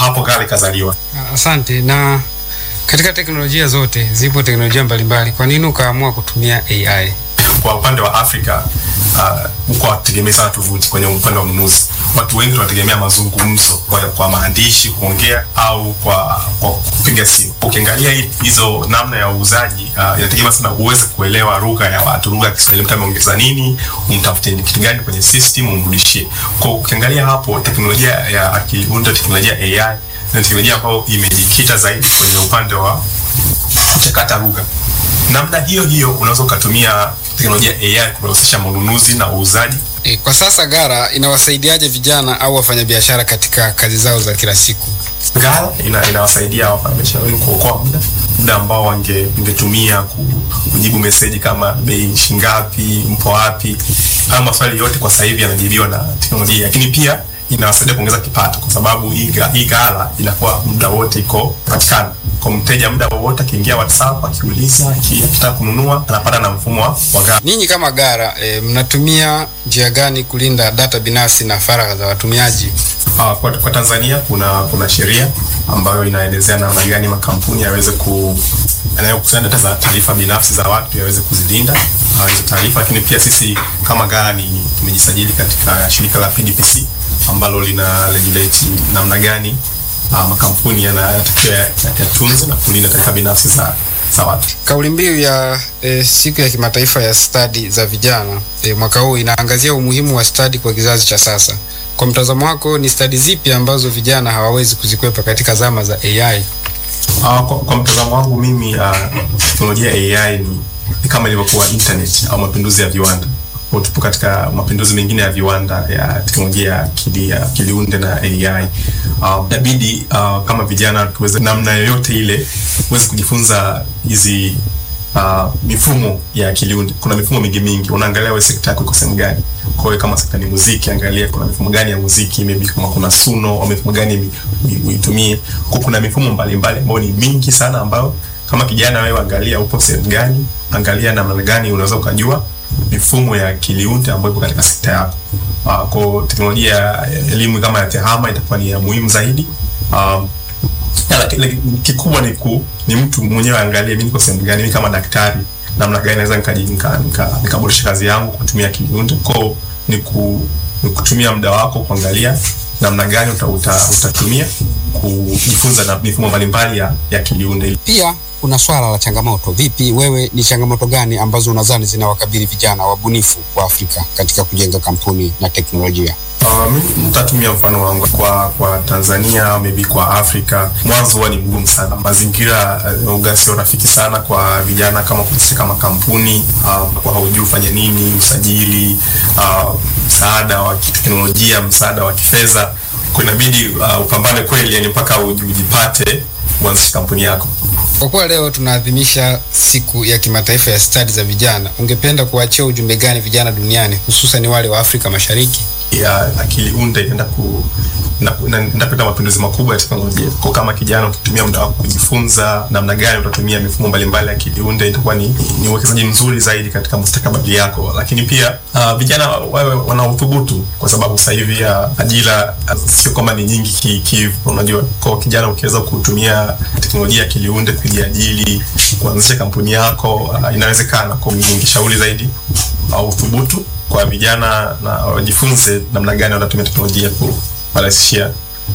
hapo Gara ikazaliwa. Asante. Na katika teknolojia zote zipo teknolojia mbalimbali, kwa nini ukaamua kutumia AI? Kwa upande wa Afrika huko uh, hatutegemei sana tovuti kwenye upande wa ununuzi. Watu wengi tunategemea mazungumzo kwa, kwa maandishi kuongea au kwa, kwa kupiga simu. Ukiangalia hizo namna ya uuzaji uh, inategemea sana uweze kuelewa lugha ya watu, lugha ya Kiswahili, mtu ameongeza nini, umtafute kitu gani kwenye system umrudishie. Kwa ukiangalia hapo teknolojia ya akili unde, teknolojia AI na teknolojia ambayo imejikita zaidi kwenye upande wa kuchakata lugha. Namna hiyo hiyo unaweza ukatumia teknolojia AI kurahisisha manunuzi na uuzaji. E, kwa sasa Gara inawasaidiaje vijana au wafanyabiashara katika kazi zao za kila siku? Gara ina, inawasaidia wafanyabiashara wengi kuokoa muda muda ambao wange ungetumia kujibu meseji kama bei shingapi, mpo wapi, au maswali yote kwa sasa hivi yanajibiwa na teknolojia, lakini pia inawasaidia kuongeza kipato kwa sababu hii Gara inakuwa muda wote iko patikana kwa mteja, muda wowote akiingia WhatsApp akiuliza, akitaka kununua anapata na mfumo wa Gara. Ninyi kama Gara e, mnatumia njia gani kulinda data binafsi na faragha za watumiaji? Uh, kwa, kwa Tanzania kuna kuna sheria ambayo inaelezea namna gani makampuni yaweze ku yanayokusanya data za taarifa binafsi za watu yaweze kuzilinda hizo uh, taarifa, lakini pia sisi kama Gara ni tumejisajili katika shirika la PDPC ambalo lina regulate namna gani uh, makampuni yanatakiwa yatunze na kulinda taarifa binafsi za za watu. Kauli mbiu ya e, siku ya kimataifa ya stadi za vijana e, mwaka huu inaangazia umuhimu wa stadi kwa kizazi cha sasa. Kwa mtazamo wako, ni stadi zipi ambazo vijana hawawezi kuzikwepa katika zama za AI? Uh, kwa, kwa mtazamo wangu mimi uh, teknolojia ya AI ni, ni kama ilivyokuwa internet au mapinduzi ya viwanda tupo katika mapinduzi mengine ya viwanda ya teknolojia ya akili ya akiliunde na AI. Inabidi uh, uh, kama vijana tuweze namna yoyote ile tuweze kujifunza hizi uh, mifumo ya akiliunde. Kuna mifumo mingi mingi, unaangalia wewe sekta yako iko sehemu gani. Kwa hiyo kama sekta ni muziki, angalia kuna mifumo gani ya muziki, maybe kama kuna Suno au mifumo gani uitumie. Kwa kuna mifumo mbalimbali ambayo ni mingi sana, ambayo kama kijana wewe angalia upo sehemu gani, angalia namna gani unaweza ukajua mifumo ya akiliunde ambayo ipo katika sekta yako. Uh, kwa teknolojia ya elimu kama ya tehama itakuwa ni ya muhimu zaidi. Um, kikubwa ni ku, ni mtu mwenyewe angalie mimi niko sehemu gani, mimi kama daktari namna gani naweza nikaboresha nika, nika, nika kazi yangu kutumia akiliunde. Kwa ni, ku, ni kutumia muda wako kuangalia namna gani uta, uta, utatumia kujifunza na mifumo mbalimbali ya, ya akiliunde. Pia kuna swala la changamoto. Vipi wewe, ni changamoto gani ambazo unadhani zinawakabili vijana wabunifu wa Afrika katika kujenga kampuni na teknolojia? Uh, mimi nitatumia mfano wangu kwa kwa Tanzania, maybe kwa Afrika. Mwanzo huwa ni mgumu sana, mazingira uh, sio rafiki sana kwa vijana kama kuhusika makampuni uh, kwa haujui ufanye nini, usajili, uh, msaada wa kiteknolojia, msaada wa kifedha, kwa inabidi uh, upambane kweli, yani mpaka ujipate uanzishe kampuni yako. Kwa kuwa leo tunaadhimisha siku ya kimataifa ya stadi za vijana, ungependa kuachia ujumbe gani vijana duniani, hususan wale wa Afrika Mashariki? ya akili unde inaenda ku inaenda kuleta mapinduzi makubwa ya teknolojia. Kwa kama kijana ukitumia muda wako kujifunza namna gani utatumia mifumo mbalimbali ya akili unde, itakuwa ni ni uwekezaji mzuri zaidi katika mustakabali yako. Lakini pia uh, vijana wawe wana uthubutu, kwa sababu sasa hivi uh, ajira uh, sio kwamba ni nyingi ki, ki unajua, kwa kijana ukiweza kutumia teknolojia ya akili unde kujiajiri, kuanzisha kampuni yako uh, inawezekana. Kwa ningeshauri zaidi uh, uthubutu kwa vijana na wajifunze namna gani wanatumia teknolojia kurahisishia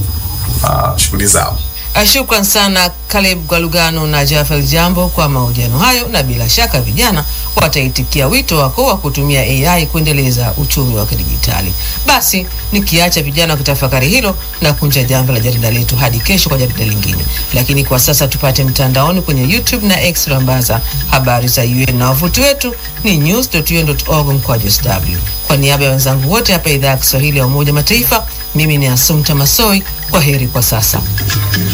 uh, shughuli zao. Shukran sana Caleb Gwalugano na Jafel Jambo kwa mahojiano hayo, na bila shaka vijana wataitikia wito wako wa kutumia AI kuendeleza uchumi wa kidijitali. Basi nikiacha vijana kutafakari hilo na kunja jambo la jarida letu hadi kesho kwa jarida lingine, lakini kwa sasa tupate mtandaoni kwenye YouTube na X rambaza habari za UN na wavuti wetu ni news.un.org mkwaju sw. Kwa niaba ya wenzangu wote hapa idhaa ya Kiswahili ya Umoja Mataifa, mimi ni Asumta Masoi. Kwa heri kwa sasa.